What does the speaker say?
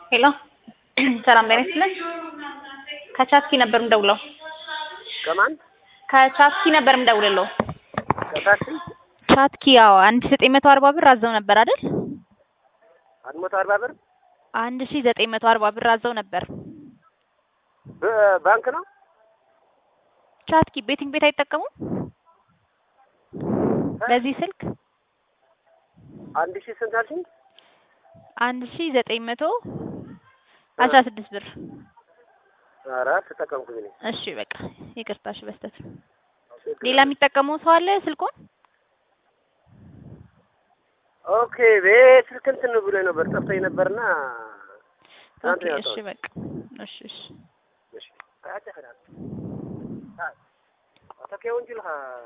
ሄሎ ሰላም ጤና ይስጥልኝ። ከቻትኪ ነበር የምደውለው። ከማን ከቻትኪ ነበር የምደውልለው። ከታክሲ ቻትኪ ያው አንድ ሺህ ዘጠኝ መቶ አርባ ብር አዘው ነበር አይደል? አንድ መቶ አርባ ብር አንድ ሺህ ዘጠኝ መቶ አርባ ብር አዘው ነበር። በባንክ ነው። ቻትኪ ቤቲንግ ቤት አይጠቀሙም? በዚህ ስልክ አንድ ሺህ ስንት አልሽኝ? አንድ ሺህ ዘጠኝ መቶ አስራ ስድስት ብር። ኧረ ተጠቀምኩኝ እኔ። እሺ በቃ ይቅርታ፣ እሺ በስተት ሌላ የሚጠቀመው ሰው አለ ስልኩን? ኦኬ ቤት ስልክ እንትን ብሎ ነበር ጠፍቶኝ ነበርና ትናንት ኦኬ ነው እሺ ያወጣሁት። በቃ እሺ እሺ እሺ አያጨኸዳል። አዎ ተከውን ጅልሃ